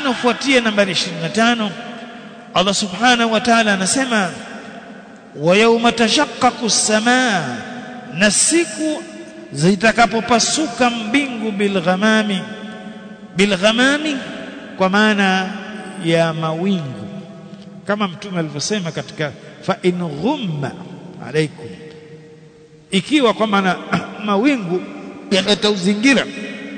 inafuatia nambari 25 Allah subhanahu wa ta'ala anasema wa yawma tashaqqaqu as-samaa na siku zitakapopasuka mbingu bilghamami bilghamami kwa maana ya mawingu kama mtume alivyosema katika fa in ghumma alaikum ikiwa kwa maana mawingu yatauzingira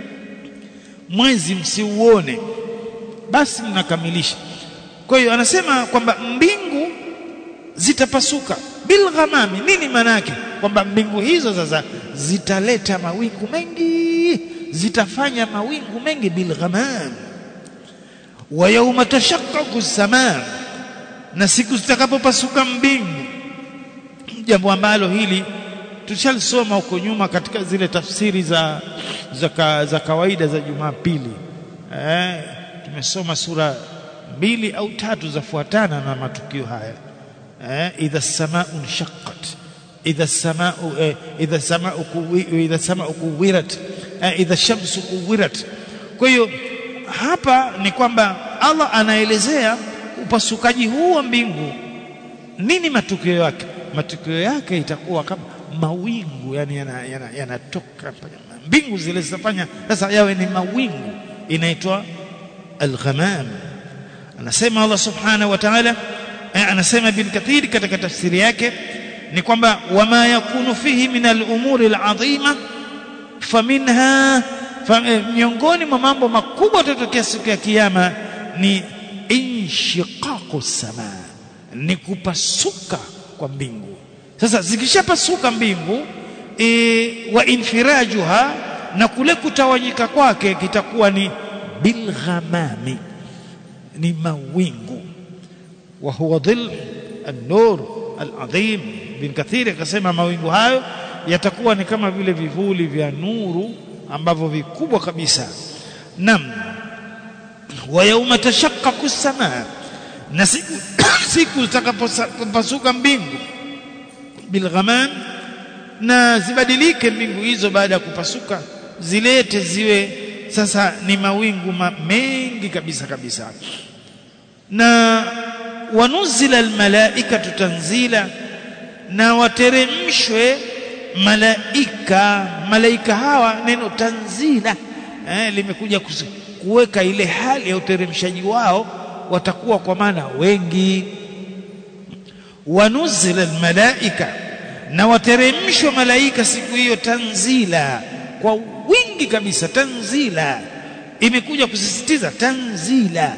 mwezi msiuone basi mnakamilisha kwa hiyo anasema kwamba mbingu zitapasuka bilghamami nini maana yake kwamba mbingu hizo sasa zitaleta mawingu mengi zitafanya mawingu mengi bilghamam wa yawma tashaqqaqu as-samaa na siku zitakapopasuka mbingu jambo ambalo hili tushalisoma huko nyuma katika zile tafsiri za za, ka, za kawaida za Jumapili eh tumesoma sura mbili au tatu zafuatana na matukio haya eh idha samaa shaqqat idha samaa eh, idha samaa idha samaa kuwirat eh, idha shamsu kuwirat kwa hiyo hapa ni kwamba Allah anaelezea upasukaji huu wa mbingu nini matukio yake matukio yake itakuwa kama mawingu yani yanatoka yana, yana, yana mbingu zile zitafanya sasa yawe ni mawingu inaitwa al-ghamam anasema Allah subhanahu wa ta'ala anasema bin kathir katika tafsiri yake ni kwamba wama yakunu fihi min al-umuri al-azima faminha miongoni mwa mambo makubwa yatatokea siku ya kiyama ni inshiqaqu samaa ni kupasuka kwa mbingu sasa zikishapasuka mbingu e, wa infirajuha na kule kutawanyika kwake kitakuwa ni bilghamami ni mawingu wa huwa dhil an-nur al-azim bin kathir akasema mawingu hayo yatakuwa ni kama vile vivuli vya nuru ambavyo vikubwa kabisa nam wa yauma tashaqqaqu as-samaa na siku siku zitakapopasuka mbingu bilghamam na zibadilike mbingu hizo baada ya kupasuka zilete ziwe sasa ni mawingu ma mengi kabisa kabisa na wanuzila almalaikatu tanzila na wateremshwe malaika malaika hawa neno tanzila eh, limekuja kuweka ile hali ya uteremshaji wao watakuwa kwa maana wengi wanuzila almalaika na wateremshwa malaika siku hiyo tanzila kwa wingi kabisa tanzila imekuja kusisitiza tanzila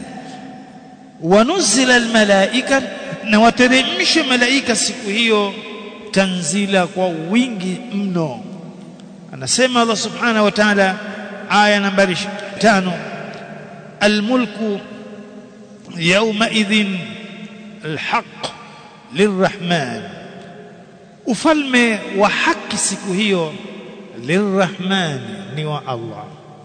wanuzila almalaika na wateremshwa malaika siku hiyo tanzila kwa wingi mno anasema Allah subhanahu wa ta'ala aya nambari 5 almulku yawma idhin alhaq lirrahman ufalme wa haki siku hiyo lirrahman ni wa Allah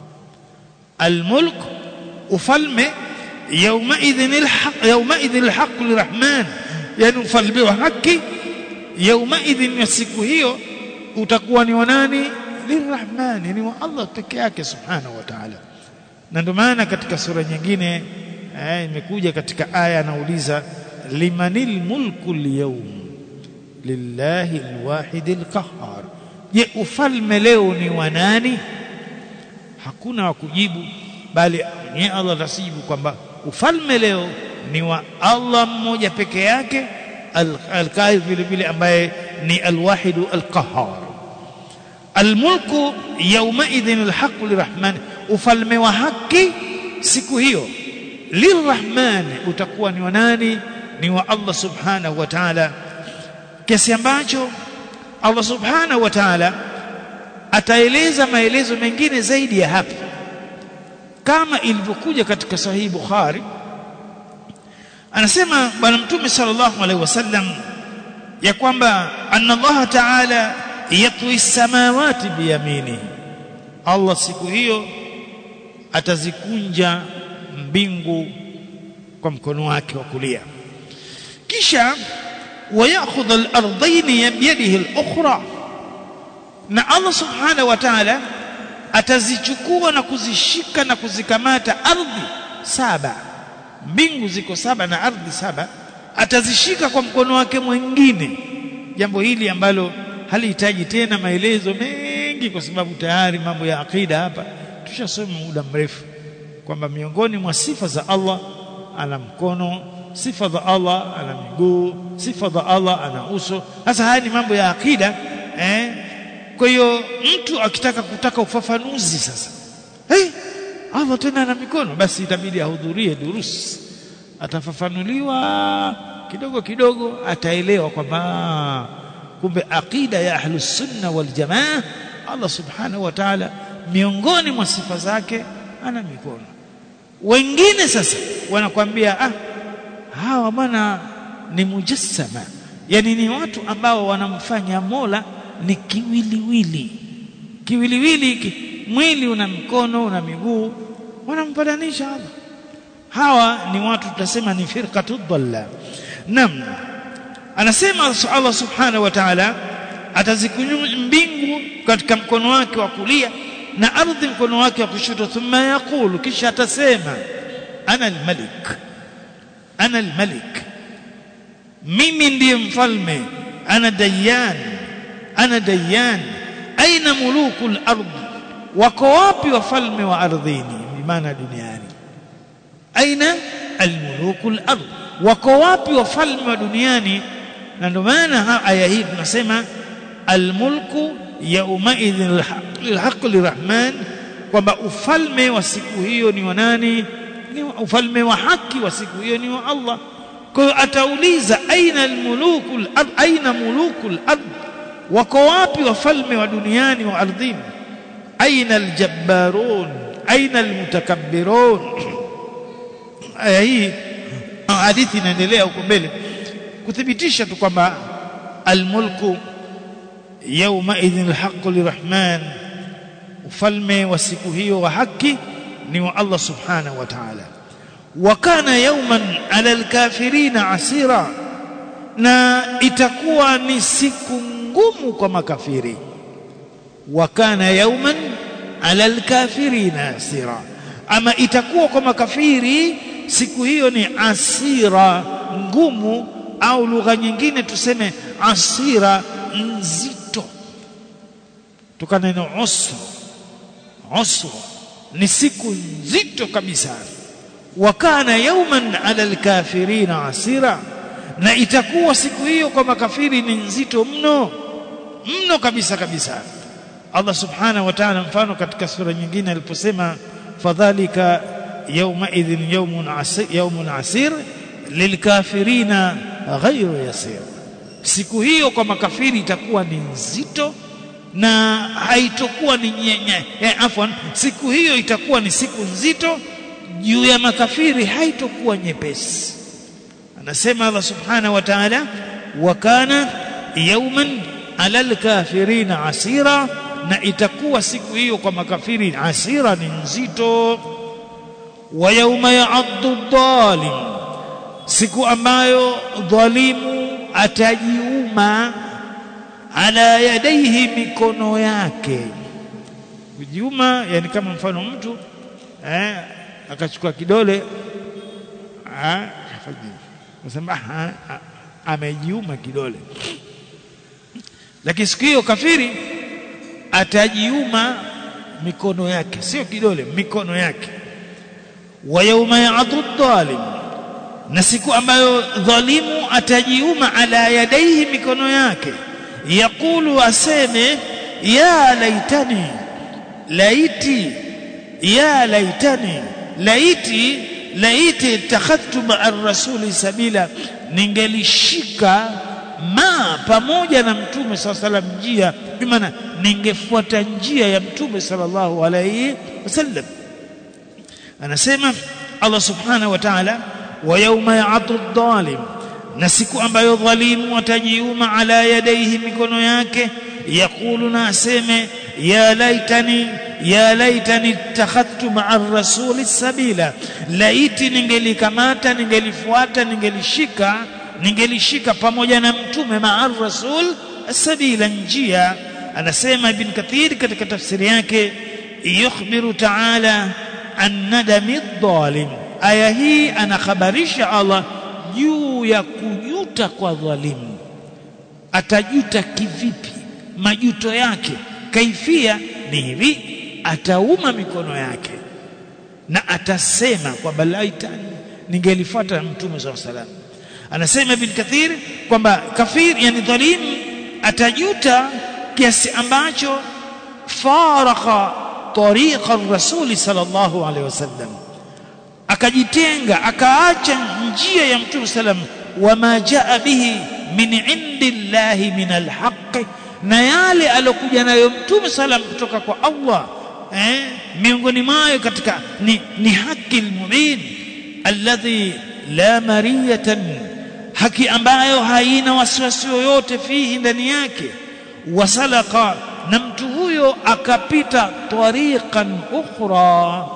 almulk ufalme yawma idhin alhaq yawma idhin alhaq lirrahman yani ufalme wa haki yawma idhin ya siku hiyo utakuwa ni wa nani lirrahmani ni wa Allah peke yake subhanahu wa ta'ala na ndio maana katika sura nyingine eh, imekuja katika aya anauliza limanil mulku al-yawm lillahi al-wahid al-qahhar je ufalme leo ni wa nani hakuna wa kujibu bali ni Allah atasijibu kwamba ufalme leo ni wa Allah mmoja peke yake al-qahir vile vile ambaye ni al-wahid al-qahhar almulku yaumaidhin alhaqu lirahman ufalme wa haki siku hiyo lirahman utakuwa ni wa nani ni wa Allah subhanahu wa ta'ala kiasi ambacho Allah subhanahu wa ta'ala ataeleza maelezo mengine zaidi ya hapa kama ilivyokuja katika sahihi Bukhari anasema bwana mtume sallallahu alaihi wasallam ya kwamba anna Allah ta'ala yatwi samawati biyamini Allah siku hiyo atazikunja mbingu kwa mkono wake wa kulia kisha wayakhudh al-ardayn biyadihi al-ukhra na Allah subhanahu wa ta'ala atazichukua na kuzishika na kuzikamata ardhi saba mbingu ziko saba na ardhi saba atazishika kwa mkono wake mwingine jambo hili ambalo halihitaji tena maelezo mengi kwa sababu tayari mambo ya akida hapa tushasoma muda mrefu kwamba miongoni mwa sifa za Allah ana mkono sifa za Allah ana miguu sifa za Allah ana uso sasa haya ni mambo ya akida eh kwa hiyo mtu akitaka kutaka ufafanuzi sasa hey, Allah tena ana mikono basi itabidi ahudhurie durus atafafanuliwa kidogo kidogo ataelewa kwamba kumbe aqida ya ahlus sunna wal jamaa Allah subhanahu wa ta'ala miongoni mwa sifa zake ana mikono wengine sasa wanakwambia ah hawa bwana ni mujassama yani ni watu ambao wanamfanya Mola ni kiwiliwili kiwiliwili hiki mwili una mikono una miguu wanampadanisha Allah hawa ni watu tutasema ni firqatu dhalla nam anasema Allah subhanahu wa ta'ala atazikunyu mbingu katika mkono wake wa kulia na ardhi mkono wake wa kushoto thumma yaqulu kisha atasema ana almalik ana almalik mimi ndiye mfalme ana dayyan ana dayyan aina muluku al-ard wako wapi wafalme wa ardhini bimaana duniani aina almuluku al-ard wako wapi wafalme wa duniani na ndio maana aya hii tunasema almulku yaumaidhin alhaq lirahman kwamba ufalme wa siku hiyo ni wa nani ni ufalme wa haki wa siku hiyo ni wa Allah kwa hiyo atauliza aina almuluku al aina muluku al wako wapi wafalme wa duniani wa ardhini aina aljabbarun aina almutakabbirun aya hii hadithi inaendelea huko mbele kuthibitisha tu kwamba almulku yawma idhin alhaq lirahman ufalme wa siku hiyo wa haki ni wa Allah subhanahu wa ta'ala wa kana yawman ala alkafirina asira na itakuwa ni siku ngumu kwa makafiri wa kana yawman ala alkafirina asira ama itakuwa kwa makafiri siku hiyo ni asira ngumu au lugha nyingine tuseme asira nzito tukana neno usru usru ni siku nzito kabisa wa kana yawman ala alkafirina asira na itakuwa siku hiyo kwa makafiri ni nzito mno mno kabisa kabisa Allah subhanahu wa ta'ala mfano katika sura nyingine aliposema fadhalika yawma idhin yawmun asir yawmun asir lilkafirina ghayru yasir siku hiyo kwa makafiri itakuwa ni nzito na haitokuwa ni nyenye eh, afwan siku hiyo itakuwa ni siku nzito juu ya makafiri haitokuwa nyepesi anasema Allah subhanahu wa ta'ala wa kana yawman ala alkafirina asira na itakuwa siku hiyo kwa makafiri asira ni nzito wa yauma ya'addu dhalim siku ambayo dhalimu atajiuma ala yadaihi mikono yake kujiuma yani kama mfano mtu eh akachukua kidole ah nasema amejiuma kidole lakini siku hiyo kafiri atajiuma mikono yake sio kidole mikono yake wa yauma ya'dhu dhalim na siku ambayo dhalimu atajiuma ala yadaihi mikono yake yakulu aseme ya laitani laiti ya laitani laiti laiti takhadtu ma'a rasuli sabila ningelishika ma pamoja na mtume saa salam njia bimaana ningefuata njia ya mtume sallallahu alayhi wasallam anasema Allah subhanahu wa ta'ala wa yawma ya'tu dhalim na siku ambayo dhalimu atajiuma ala yadaihi mikono yake yakulu na aseme ya laitani ya laitani ittakhadhtu ma'a rasuli sabila laiti ningelikamata ningelifuata ningelishika ningelishika pamoja na mtume ma'a rasul sabila njia anasema ibn kathir katika tafsiri yake yukhbiru ta'ala an nadami dhalim aya hii anakhabarisha Allah juu ya kujuta kwa dhalimu atajuta kivipi majuto yake kaifia ni hivi atauma mikono yake na atasema kwamba laitani ningelifuata mtume saa salam anasema ibn kathir kwamba kafir yani dhalim atajuta kiasi ambacho faraka tariqa rasuli sallallahu alaihi wasallam akajitenga akaacha njia ya mtume sallam wama jaa bihi min indillahi min alhaqi na yale alokuja nayo mtume salam kutoka kwa Allah eh, miongoni mwayo katika ni, ni haki almubin alladhi la mariyatan haki ambayo haina wasiwasi yoyote fihi ndani yake wasalaka na mtu huyo akapita tariqan ukhra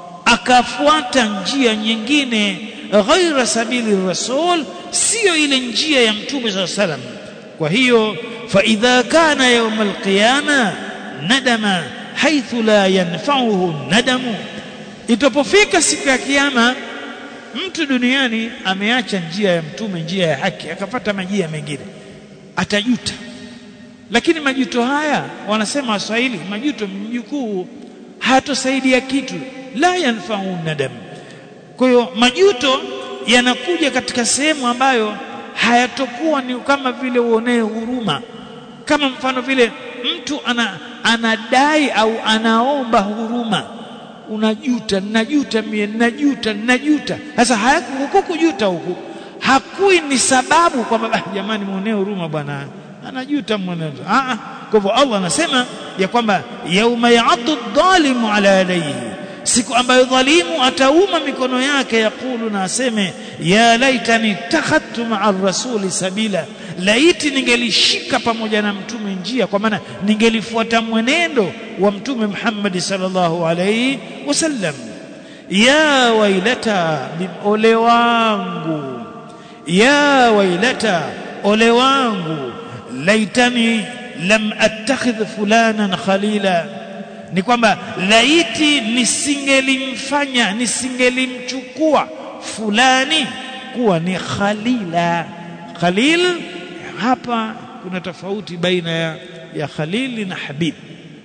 akafuata njia nyingine ghaira sabili rasul sio ile njia ya mtume saa salam kwa hiyo فإذا كان يوم القيامة ندم حيث لا ينفعه الندم itapofika siku ya kiyama mtu duniani ameacha njia ya mtume njia ya haki akapata majia mengine atajuta lakini majuto haya wanasema waswahili majuto mjukuu hayatosaidia kitu la yanfau nadam kwa hiyo majuto yanakuja katika sehemu ambayo hayatokuwa ni kama vile uonee huruma kama mfano vile mtu ana, anadai au anaomba huruma unajuta najuta mie najuta najuta sasa huku kujuta huku hakui ni sababu kwamba ah, jamani muonee huruma bwana anajuta mwenendo ah kwa hivyo Allah anasema ya kwamba yauma ya'addu dhalimu ala yadayhi siku ambayo dhalimu atauma mikono yake yakulu na aseme ya laitani takhadtu ma'a rasuli sabila laiti ningelishika pamoja na mtume njia kwa maana ningelifuata mwenendo wa mtume Muhammad sallallahu alayhi wasallam ya wailata ole wangu ya wailata ole wangu laitani lam attakhidh fulanan khalila ni kwamba laiti nisingelimfanya nisingelimchukua fulani kuwa ni khalila khalil hapa kuna tofauti baina ya, ya khalili na habib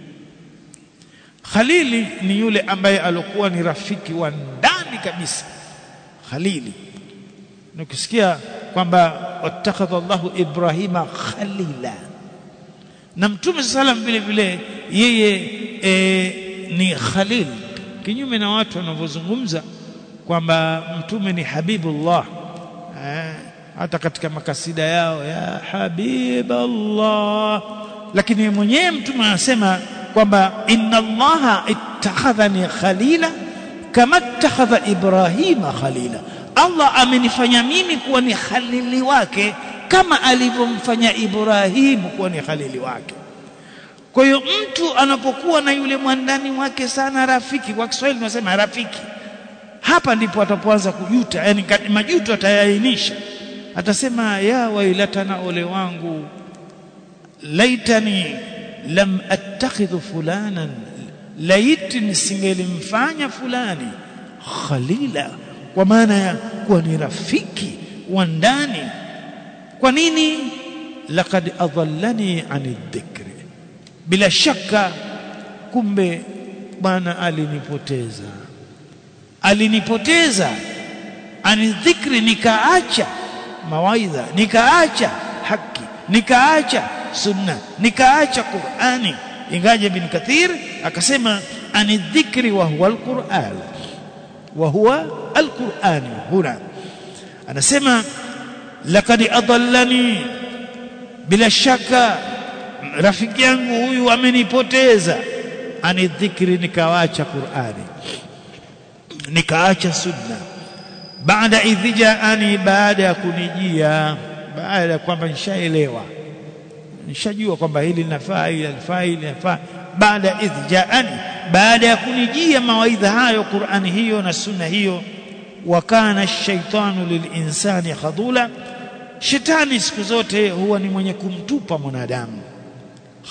khalili ni yule ambaye alikuwa ni rafiki wa ndani kabisa khalili nikisikia kwamba wattakhadha Allahu Ibrahima khalila na mtume sallam vile vile yeye e, ni khalil kinyume na watu wanavyozungumza kwamba mtume ni habibullah eh, hata katika makasida yao ya habiballah lakini mwenyewe mtume anasema kwamba inna allaha ittakhadhani khalila kama ittakhadha ibrahima khalila Allah amenifanya mimi kuwa ni khalili wake kama alivyomfanya Ibrahimu kuwa ni khalili wake kwa hiyo mtu anapokuwa na yule mwandani wake sana rafiki kwa Kiswahili tunasema rafiki hapa ndipo atapoanza kujuta yani majuto atayainisha atasema ya wailatana ole wangu laitani lam attakhidhu fulanan laiti nisingelimfanya fulani khalila kwa maana ya kuwa ni rafiki wa ndani kwa nini laqad adallani ani dhikri bila shaka kumbe bwana alinipoteza alinipoteza ani dhikri nikaacha mawaidha nikaacha haki nikaacha sunna nikaacha qurani ingaje bin kathir akasema ani dhikri wa huwa alquran wa huwa alquran huna anasema laqad adallani bila shaka rafiki yangu huyu amenipoteza ani dhikri nikaacha qurani nikaacha sunna baada idhijaani baada ya kunijia baada ya kwamba nishaelewa nishajua kwamba hili linafaa hili linafaa hili linafaa baada idhijaani baada ya kunijia mawaidha hayo Qur'ani hiyo na sunna hiyo wa kana shaitanu lilinsani khadula shetani siku zote huwa ni mwenye kumtupa mwanadamu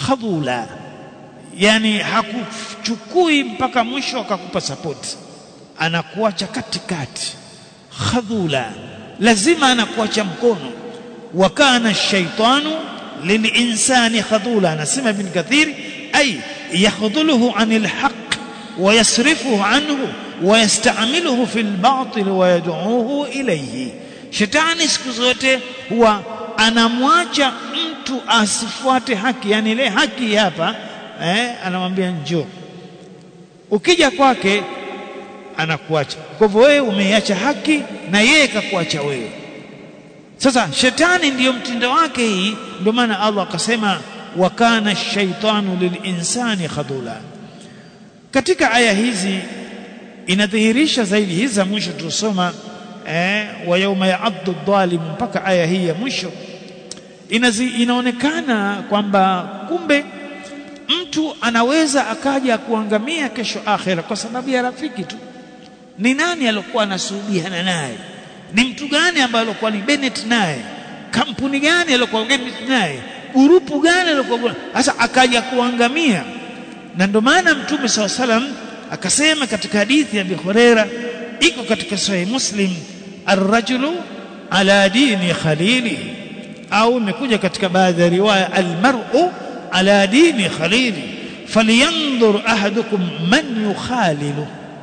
khadula yani hakuchukui mpaka mwisho akakupa support anakuacha katikati khadhula lazima anakuacha mkono wa kana shaitanu lilinsani khadhula anasema ibn kathir ay yakhdhuluhu anil haqq ويصرفه عنه ويستعمله في الباطل ويدعوه إليه shetani siku zote huwa anamwacha mtu asifuate haki yani ile haki hapa eh, anamwambia njoo ukija kwake anakuacha kwa hivyo wewe umeiacha haki na yeye kakuacha wewe sasa shetani ndiyo mtindo wake hii ndio maana Allah akasema wa kana shaitanu lilinsani khadula katika aya hizi inadhihirisha zaidi hizi za mwisho tulisoma eh, wa yauma ya'addu dhalim mpaka aya hii ya mwisho Inazi, inaonekana kwamba kumbe mtu anaweza akaja kuangamia kesho akhera kwa sababu ya rafiki tu ni nani aliyokuwa anasuhubiana naye ni mtu gani ambaye alikuwa ni Bennett naye kampuni gani aliyokuwa Bennett naye grupu gani aliyokuwa sasa akaja kuangamia na ndio maana mtume SAW salam akasema katika hadithi ya Abi Huraira iko katika sahih Muslim ar-rajulu ala dini khalili au imekuja katika baadhi ya riwaya al-mar'u ala dini khalili falyanzur ahadukum man yukhalilu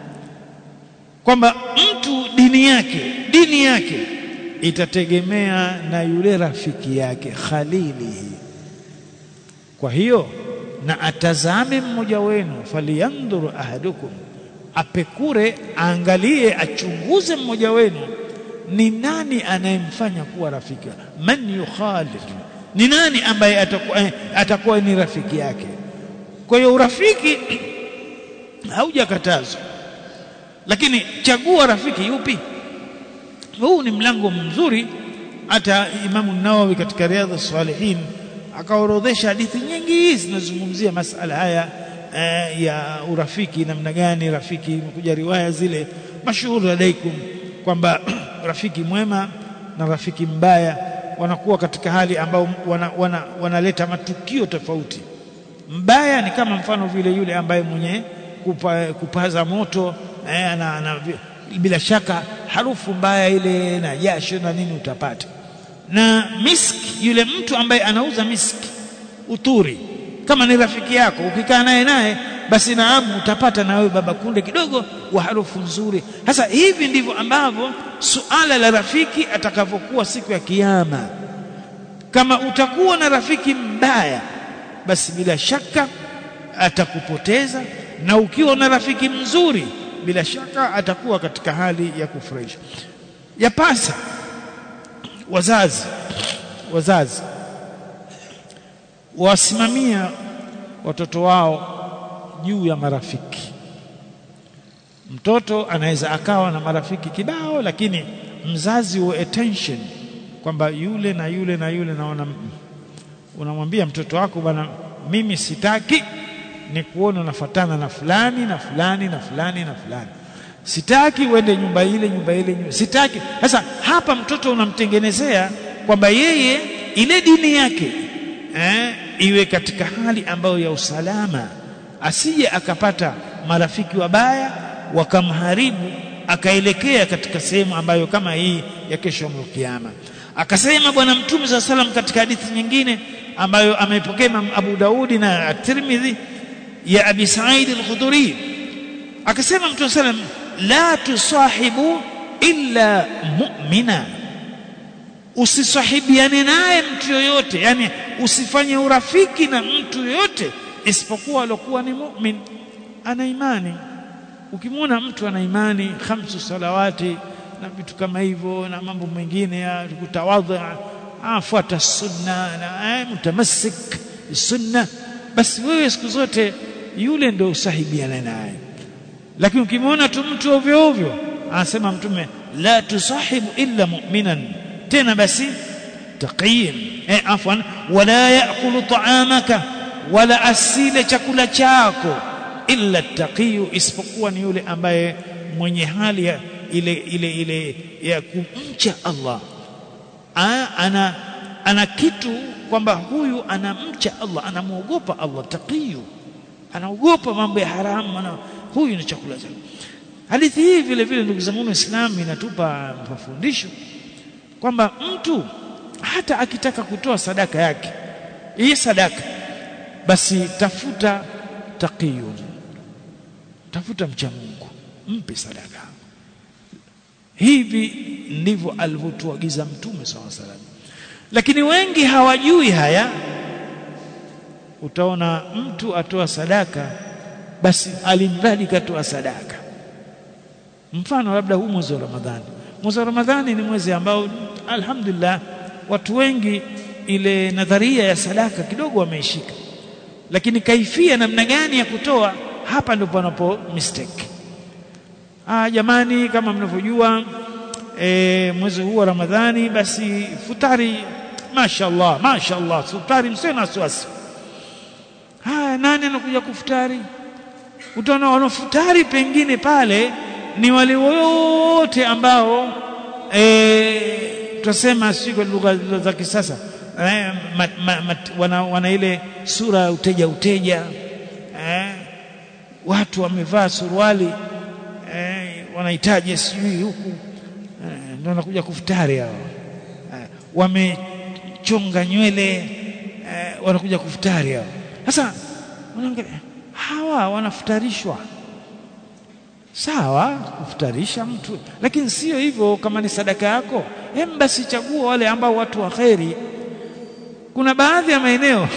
kwamba mtu dini yake dini yake itategemea na yule rafiki yake khalili kwa hiyo na atazame mmoja wenu faliyandhuru ahadukum apekure aangalie achunguze mmoja wenu ni nani anayemfanya kuwa rafiki man yukhalid ni nani ambaye atakuwa, atakuwa ni rafiki yake kwa hiyo urafiki haujakatazwa lakini chagua rafiki yupi huu ni mlango mzuri hata Imamu Nawawi katika Riyadhus Salihin akaorodhesha hadithi nyingi zinazozungumzia masala haya eh, ya urafiki namna gani rafiki imekuja riwaya zile mashuhuri alaikum kwamba rafiki mwema na rafiki mbaya wanakuwa katika hali ambao wanaleta wana, wana matukio tofauti mbaya ni kama mfano vile yule ambaye mwenye kupa, kupaza moto eh, ana, ana, bila shaka harufu mbaya ile na jasho na nini utapata na miski yule mtu ambaye anauza miski uturi kama ni rafiki yako ukikaa naye naye basi naamu utapata na wewe baba kunde kidogo wa harufu nzuri sasa hivi ndivyo ambavyo suala la rafiki atakavyokuwa siku ya kiyama kama utakuwa na rafiki mbaya basi bila shaka atakupoteza na ukiwa na rafiki mzuri bila shaka atakuwa katika hali ya kufurahisha yapasa wazazi wazazi wasimamia watoto wao juu ya marafiki mtoto anaweza akawa na marafiki kibao lakini mzazi wa attention kwamba yule na yule na yule naona unamwambia mtoto wako bwana mimi sitaki ni kuona unafuatana na fulani na fulani na fulani na fulani sitaki uende nyumba ile nyumba ile nyumba. sitaki sasa hapa mtoto unamtengenezea kwamba yeye ile dini yake eh, iwe katika hali ambayo ya usalama asije akapata marafiki wabaya wakamharibu akaelekea katika sehemu ambayo kama hii ya kesho kiyama akasema bwana mtume saa salam katika hadithi nyingine ambayo ameipokea Imam Abu Daudi na At-Tirmidhi ya Abi Sa'id al-Khudri akasema mtume sallam la tusahibu illa mu'mina usisahibiane naye mtu yoyote yani usifanye urafiki na mtu yoyote isipokuwa alokuwa ni mu'min ana imani ukimwona mtu ana imani khamsu salawati na vitu kama hivyo na mambo mengine ya kutawadha afuata sunna na eh, mutamassik sunna basi wewe siku zote yule ndio usahibiana naye lakini ukimwona tu mtu ovyo ovyo anasema mtume la tusahibu illa mu'minan tena basi taqiyin eh afwan wala yaakulu ta'amaka wala asile chakula chako illa taqiyu isipokuwa ni yule ambaye mwenye hali ya ile ile ile ya kumcha Allah A, ana ana kitu kwamba huyu anamcha Allah anamuogopa Allah taqiyu anaogopa mambo ya haramu ana, huyu ni chakula chake hadithi hii vile vile ndugu zangu Waislamu inatupa mafundisho kwamba mtu hata akitaka kutoa sadaka yake hii sadaka basi tafuta taqiyun tafuta mcha Mungu mpe sadaka hivi ndivyo alivyotuagiza mtume saw salam lakini wengi hawajui haya utaona mtu atoa sadaka basi alimradi katoa sadaka mfano labda huu mwezi wa Ramadhani mwezi wa Ramadhani ni mwezi ambao alhamdulillah watu wengi ile nadharia ya sadaka kidogo wameishika lakini kaifia namna gani ya kutoa hapa ndipo panapo mistake ah jamani kama mnavyojua e, mwezi huu wa Ramadhani basi futari mashaallah mashaallah futari msio na wasiwasi haya nani anakuja kufutari utaona wanafutari pengine pale ni wale wote ambao eh tutasema si kwa lugha za kisasa eh, ma, ma, ma, wana, wana ile sura ya uteja uteja eh, watu wamevaa suruali eh, wanahitaji sijui huku eh, ndio wanakuja kufutari hao eh, wamechonga nywele eh, wanakuja kufutari hao sasa unaangalia hawa wanafutarishwa sawa kufutarisha mtu lakini sio hivyo kama ni sadaka yako hem basi chagua wale ambao watu wa kheri kuna baadhi ya maeneo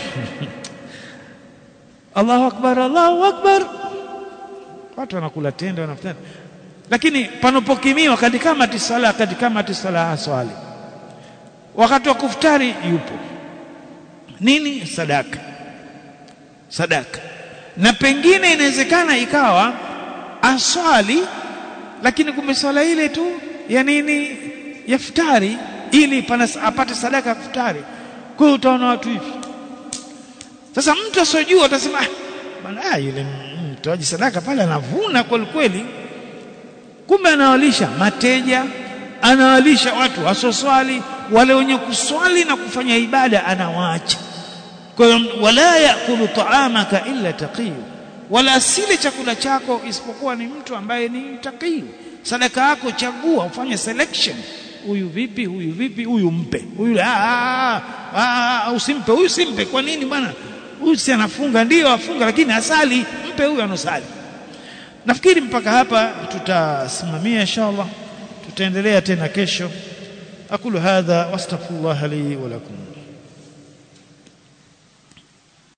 Allahu akbar Allahu akbar watu wanakula tende wanafutana lakini panopokimiwa katika mati sala katika mati sala swali wakati wa kufutari yupo nini sadaka sadaka na pengine inawezekana ikawa aswali lakini kumbe swala ile tu ya nini ya futari ili pana apate sadaka ya futari kwa hiyo utaona watu hivi sasa mtu asojua atasema bwana yule mtoaji sadaka pale anavuna kweli kweli kumbe anawalisha mateja anawalisha watu wasoswali wale wenye kuswali na kufanya ibada anawaacha kwa hiyo wala yakulu taamaka illa taqiyu wala asile chakula chako isipokuwa ni mtu ambaye ni taqiyu sadaka yako chagua ufanye selection huyu vipi huyu vipi huyu mpe huyu ah usimpe huyu simpe kwa nini bwana huyu si anafunga ndio afunga lakini asali mpe huyu anosali nafikiri mpaka hapa tutasimamia inshallah tutaendelea tena kesho akulu hadha wastaghfirullah li wa lakum